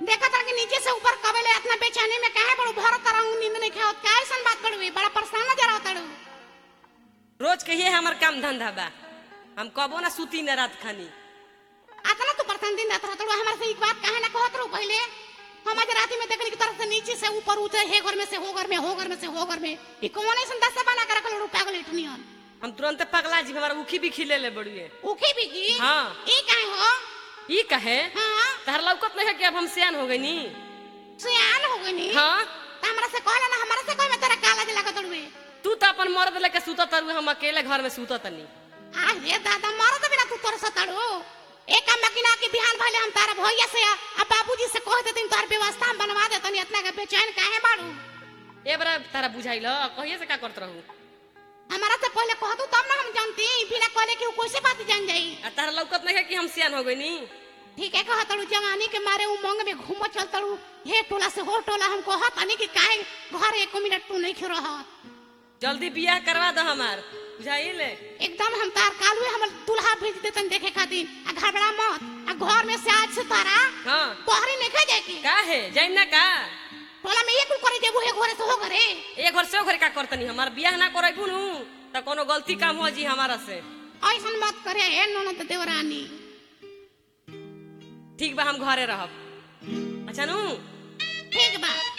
देखा था कि नीचे से ऊपर कबले इतना बेचैनी में काहे बड़ू भर तरह नींद नहीं खाओ क्या ऐसा बात बड़ू बड़ा परेशान नजर आवत रू रोज कहिए हमर काम धंधा बा हम कबो ना सूती न रात खानी आतना तू परेशान दिन रात रहत रू हमारे से एक बात काहे ना कहत रू पहले हम आज रात में देखली की तरफ से नीचे से ऊपर उतरे हे घर में से हो घर में हो घर में से हो घर में ई कौन ऐसा दस्ता बना कर रखल रू पागल इतनियन हम तुरंत पगला जी हमारा उखी भी खिले ले बड़ुए उखी भी की हाँ। ई काहे हो ई कहे हां तहर लौकत नहीं है कि अब हम सियान हो गई नी सियान हो गई नी हाँ त हमरा से कहला ना हमरा से कोई में तेरा काला जला लागत रू तू तो अपन मर्द लेके सूतत तारू हम अकेले घर में सूतत तनी आज रे दादा मारो तो बिना तू तोर सताड़ो एक काम मकीना के बिहान भले हम तारा भैया से आ बाबूजी से कह देतिन तोर व्यवस्था हम बनवा देतनी इतना के बेचैन काहे बाड़ू ए बरा तारा बुझाइल कहिए से का करत रहू हमारा से पहले कह तू तब ना हम जानती बिना कहले कि उ कैसे बात जान जाई आ तारा लौकत नहीं है कि हम सियान हो गई नी ठीक है कहा तड़ू जवानी के मारे उमंग में घूम चल तड़ू हे टोला से हो टोला हम कहत अनी कि काहे घर एक मिनट तू नहीं खिरो रहत जल्दी बियाह करवा दो हमार बुझाइल एकदम हम तार कालुए हम दूल्हा भेज देतन देखे खातिर आ घबरा मत आ घर में से आज से तारा हाँ पहरी नहीं खा जाए की का है जाइम ना का टोला में एक करे जेबू हे घरे से हो घरे एक घर से ओ घर का करतनी हमार बियाह ना करबू नु त कोनो गलती काम हो जी हमारा से ऐसन मत करे हे ननद देवरानी ठीक बा हम घरे रहब अच्छा नु ठीक बा